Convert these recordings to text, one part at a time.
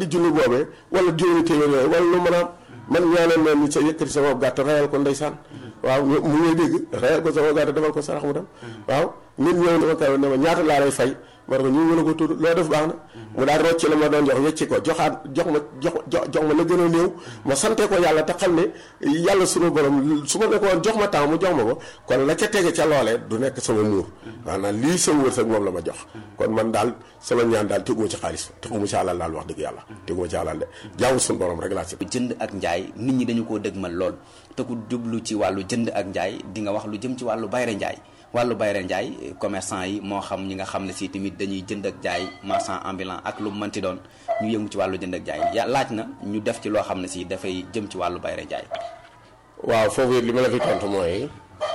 di junni boobee wala juróomi téeméer yooyu wala lu mën a am man ñaanal leen ni sa yëkkati sama gàtt rayal ko ndeysaan waaw mu ngay dégg rayal ko sama gàtt defal ko sarax mu dem waaw nit ñëw ne ma kaw ne ma ñaata laa lay fay ma ne ko ñu mën a ko tudd loo def baax na mu daal rocci la ma doon jox wecci ko joxaat jox ma jox jox ma la gën a néew ma sante ko yàlla te xam ne yàlla sunu borom su ma ne ko woon jox ma temps mu jox ma ko kon la ca tege ca loolee du nekk sama muur maanaam lii sama wërsëg moom la ma jox kon man daal sama ñaan daal teguma ci xaalis teguma ci alal daal wax dëgg yàlla teguma ci alal de jaamu sunu borom rek laa si jënd ak njaay nit ñi dañu koo dëgmal lool te ku jublu ci wàllu jënd ak njaay di nga wax lu jëm ci wàllu bayre njaay wàllu bayre njaay commerçant yi moo xam ñi nga xam ne si tamit dañuy jënd ak jaay marchand ambulant ak lu mënti doon ñu yëngu ci wàllu jënd ak jaay ya laaj na ñu def ci loo xam ne si dafay jëm ci wàllu bayre njaay waaw foofu li ma la fi tontu mooy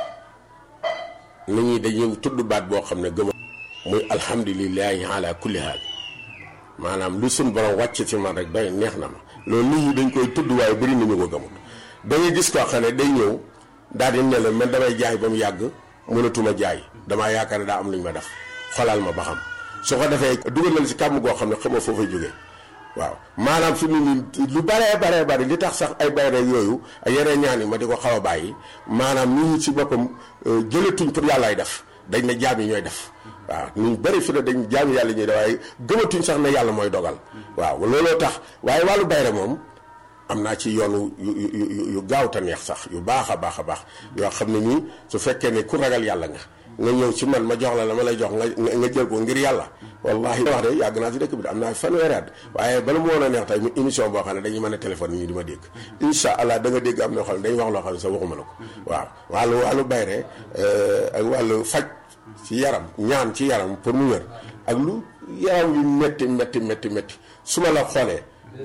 nit ñi dañuy tudd baat boo xam ne gëm muy alhamdulilahi ala kulli haal maanaam lu suñ borom wàcc ci man rek doy neex na ma loolu nit ñi dañ koy tudd waaye bëri nañu ko gëmul da ngay gis koo xam ne day ñëw daal di ne la man damay jaay ba mu yàgg mënatuma jaay damaa yaakaar ne daa am lu ñu ma def xolal ma ba xam su ko defee dugal na la si kàmm goo xam ne xamoo foo fay jógee waaw maanaam fi mu nii lu baree baree bari li tax sax ay bayre yooyu ak yeneen ñaan yi ma di ko xaw a bàyyi maanaam nit ñi ci boppam jëlatuñ pour yàllaay def dañ ne jaam yi ñooy def waaw ñu bëri fi ne dañ jaam yàlla ñuy def waaye gëmatuñ sax ne yàlla mooy dogal waaw looloo tax waaye wàllu bayre moom am naa ci yoonu yu yu yu gaaw te neex sax yu baax a baax a baax yoo xam ne nii su fekkee ne ku ragal yàlla nga nga ñëw ci man ma jox la la ma lay jox nga nga jël ko ngir yàlla wallahi wax de yàgg naa ci dëkk bi de am naa fanweeri at waaye bala mu woon a neex tey mu émission boo xam ne dañuy mën a téléphone nii di ma dégg incha allah da nga dégg am na xam ne dañuy wax loo xam ne sax waxuma la ko waaw wàllu wàllu bayre ak wàllu faj ci yaram ñaan ci yaram pour mu wér ak lu yaram yu métti métti métti métti su ma la xoolee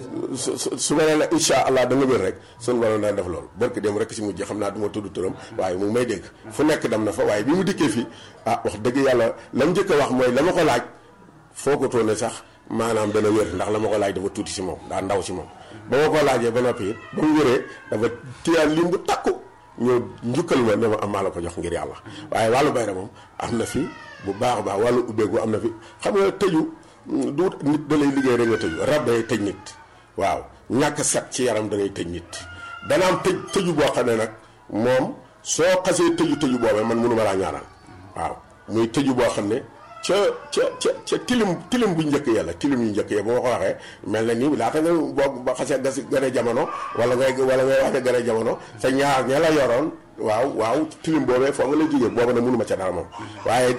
su su su ma nee la incha allah da nga wér rek sunu borom daan def loolu barki dem rek si mujj xam naa du ma tudd turam waaye mu ngi may dégg fu nekk dem na fa waaye bi mu dikkee fii ah wax dëgg yàlla la mu njëkk a wax mooy la ma ko laaj foo ko toone sax maanaam dana wér ndax la ma ko laaj dafa tuuti si moom daa ndaw si moom. ba ma ko laajee ba noppi it ba mu wéree dafa téyaat lim bu takku ñëw njukkal ma ne ma am maa la ko jox ngir yàlla waaye wàllu bayra moom am na fi bu baax a baax wàllu ubbeeku am na fi xam nga tëju du nit da lay liggéey rek nga tëju rab day tëj nit. waaw ñàkk set ci yaram da ngay tëj nit dana am tëj tëju boo xam ne nag moom soo xasee tëju tëju boobee man mënu ma laa ñaanal waaw muy tëju boo xam ne ca ca ca ca tilim tilim bu njëkk ya la tilim yu njëkk ya bu ma ko waxee mel na ni laata nga boo ba xasee gas gën a jamono wala ngay wala ngay wax ne gën a jamono sa ñaar ña la yoroon waaw waaw tilim boobee foo nga lay jógee booba nag mënu ma ca dara moom waaye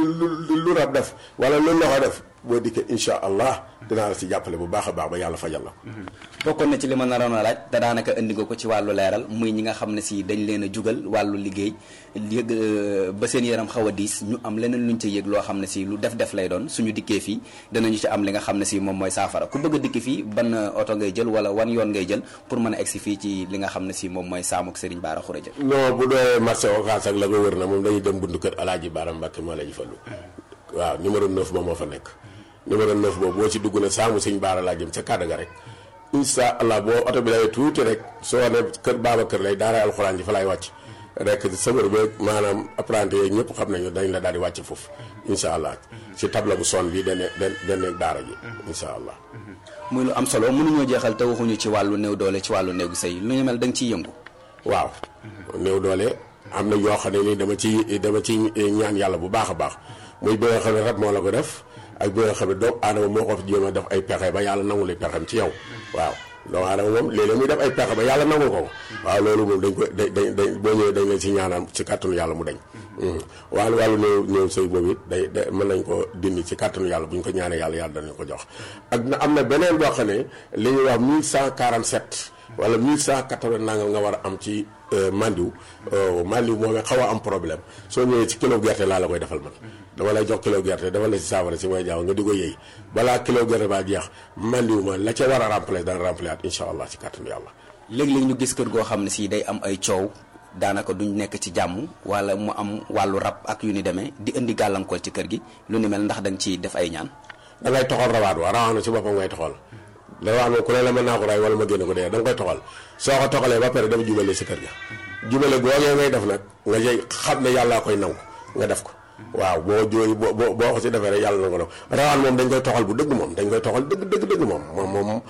lu lu rab def wala lu loxo def boo dikkee incha allah dinaa la si jàppale bu baax a baax ba yàlla fajal la. bokkoon na ci li ma naroon a laaj te daanaka indi nga ko ci wàllu leeral muy ñi nga xam ne si dañ leen a jugal wàllu liggéey yëg ba seen yaram xaw a diis ñu am leneen luñ ca yëg loo xam ne si lu def def lay doon suñu dikkee fii danañu ci am li nga xam ne si moom mooy saafara ku bëgg a dikki fii ban oto ngay jël wala wan yoon ngay jël pour mën a egsi fii ci li nga xam ne si moom mooy saamuk Serigne Bara Khourédia. non bu dee marché Ocass ak la ko wër na moom dañuy dem buntu kër Alaaji Bara Mbàkke moo la ñu fallu waaw numéro 9 ba moo fa nekk numéro 9 boobu boo ci dugg ne saamu sëñ Baara laa jëm ca kàddu ga rek incha allah boo oto bi lay tuuti rek soo ne kër baaba kër lay daara alxuraan ji fa laay wàcc rek sëbër beeg maanaam apprenti yeeg ñëpp xam nañu dañ la daal di wàcc foofu incha allah si table bu son bi dane dane daara ji incha allah muy lu am solo mënuñoo jeexal te waxuñu ci wàllu néew doole ci wàllu néegu sëy lu ñu mel da nga ciy yëngu waaw néew doole am na yoo xam ne ni dama ci dama ci ñaan yàlla bu baax a baax muy bi nga xam ne rab moo la ko def ak bi nga xam ne doomu aadama moo ko fi jéem a def ay pexe ba yàlla nangu li pexem ci yow waaw doomu aadama moom léeg-léeg muy def ay pexe ba yàlla nangu ko waaw loolu moom dañ ko dañ dañ boo ñëwee dañ leen si ñaanal ci kàttanu yàlla mu dañ wàllu wàllu néew néew sëy boobu it day day mën nañ ko dindi ci kàttanu yàlla bu ñu ko ñaanee yàlla yàlla danañ ko jox ak na am na beneen boo xam ne li ñuy wax 1147 wala 1180 nangam nga war a am ci mandiw mandiw moomee xaw a am problème soo ñëwee ci kilo gerte laa la koy defal man dama lay jox kilo gerte dafa la si saafara si mooy jaaw nga di ko yëy balaa kilo gerte baa jeex mandiw ma la ca war a remplacer dana remplacer at incha allah ci kàttanu yàlla léeg-léeg ñu gis kër goo xam ne si day am ay coow daanaka duñ nekk ci jàmm wala mu am wàllu rab ak yu ni demee di indi gàllankoor ci kër gi lu ni mel ndax da nga ciy def ay ñaan da ngay toxal rawaat wa rawaat na ci boppam ngay toxal rawaat moom ku ne la mën naa ko ray wala ma génne ko dee da nga koy toxal soo ko toxalee ba pare dafa jubale si kër ga jubale googee ngay def nag nga jëy xam ne yàllaa koy nangu nga def ko waaw boo jooy boo boo ko si defee rek yàlla na ko def rawaan moom dañ koy toxal bu dëgg moom dañ koy toxal dëgg dëgg dëgg moom moom moom